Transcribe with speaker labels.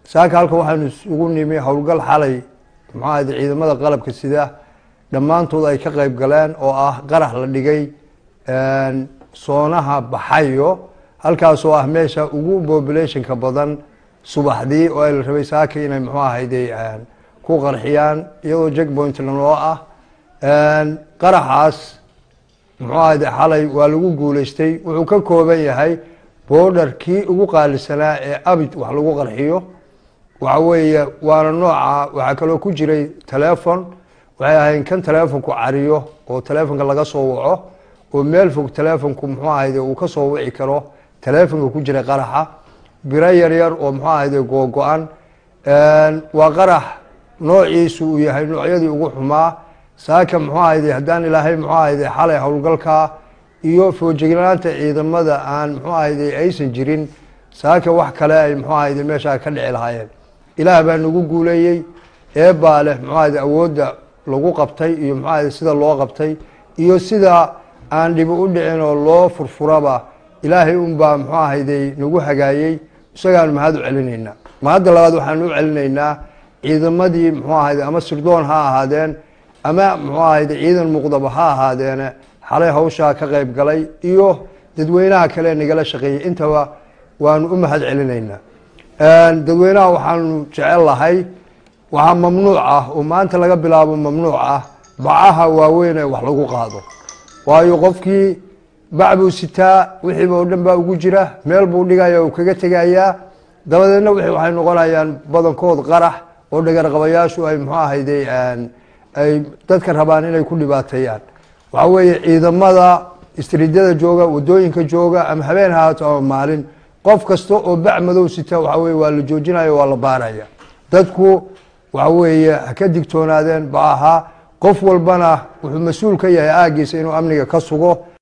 Speaker 1: saaka halka waxaanu isugu nimi howlgal xalay muxuu ahayde ciidamada qalabka sida dhammaantood ay ka qeyb galeen oo ah qarax la dhigay soonaha baxayo halkaasoo ah meesha ugu populationka badan subaxdii oo ay la rabay saaka inay muxuu ahayde ku qarxiyaan iyadoo jackpointna loo ah qaraxaas muxuu ahayde xalay waa lagu guuleystay wuxuu ka kooban yahay boodhar kii ugu qaalisanaa ee abid wax lagu qarxiyo waxa weeye waana nooca waxaa kaloo ku jiray telefon waxay ahayn kan telefonku cariyo oo telefonka laga soo waco oo meel fog telefonku muxuu ahayde uu ka soo wici karo telefonka ku jiray qaraxa biro yar yar oo muxuu ahayde googo-an waa qarax noociisu uu yahay noocyadii ugu xumaa saaka muxuu ahayde haddaan ilaahay muxuu ahayde xalay howlgalkaa iyo foojignaanta ciidamada aan muxuu ahayde aysan jirin saaka wax kale ay muxuu ahayde meeshaa ka dhici lahaayeen ilaah baa nagu guuleeyey eebaa leh muxuu ahayde awoodda lagu qabtay iyo muxuu ahayde sida loo qabtay iyo sida aan dhibi u dhicin oo loo furfuraba ilaahay unbaa muxuu ahayde nagu hagaayey isagaanu mahad u celinaynaa mahadda labaad waxaanu u celinaynaa ciidamadii muxuu ahayde ama sirdoon ha ahaadeen ama muxuu ahayde ciidan muqdaba ha ahaadeene xalay hawshaa ka qeyb galay iyo dadweynaha kale nagala shaqeeyey intaba waanu u mahad celinaynaa dadweynaha waxaanu jecel lahay waxaa mamnuuc ah oo maanta laga bilaabo mamnuuc ah bacaha waaweyn ee wax lagu qaado waayo qofkii bac buu sitaa wixiiba oo dhan baa ugu jira meel buu dhigaya uu kaga tegayaa dabadeedna wixii waxay noqonayaan badankood qarax oo dhagarqabayaashu ay muxuu ahayde ay dadka rabaan inay ku dhibaateeyaan waxa weeye ciidamada istriidyada jooga wadooyinka jooga ama habeen hahaato ama maalin qof kasta oo bac madow sita waxa weye waa la joojinaya waa la baaraya dadku waxa weeye ha ka digtoonaadeen ba ahaa qof walbana wuxuu mas-uul ka yahay aagiisa inuu amniga ka sugo